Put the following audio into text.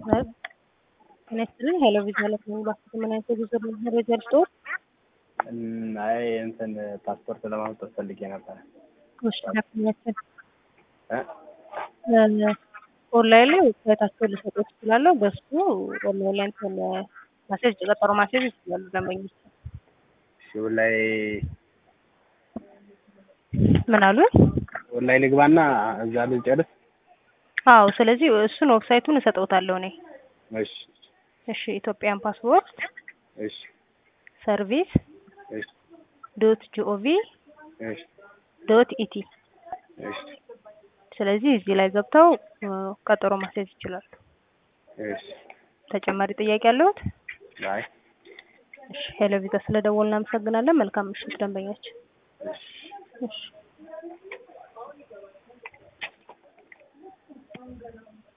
ጤና ይስጥልኝ ሄሎ ቪዛ ለሙሉ ምን አይነት የጉዞ መረጃ ልስጥዎት? አይ እንትን ፓስፖርት ለማውጣት ፈልጌ ነበረ። እሺ ዳክመንቶችን እ ኦንላይን ላይ ዌብሳይታቸውን ልሰጥዎት እችላለሁ። በሱ ኦንላይን ላይ እንትን ማስያዝ ቀጠሮ ማስያዝ ይችላሉ ደንበኞች። እሺ ላይ ምን አሉ? ላይ ልግባና እዛ ልጨርስ። አዎ ስለዚህ እሱን ዌብሳይቱን እሰጥዎታለሁ እኔ። እሺ እሺ ኢትዮጵያን ፓስፖርት እሺ ሰርቪስ እሺ ዶት ጂኦቪ እሺ ዶት ኢቲ እሺ ስለዚህ እዚህ ላይ ገብተው እ ቀጠሮ ማስያዝ ይችላሉ። እሺ ተጨማሪ ጥያቄ አለዎት? አይ እሺ ሄሎ ቪዛ ስለደወልን እናመሰግናለን። መልካም ምሽት ደንበኞች። እሺ እሺ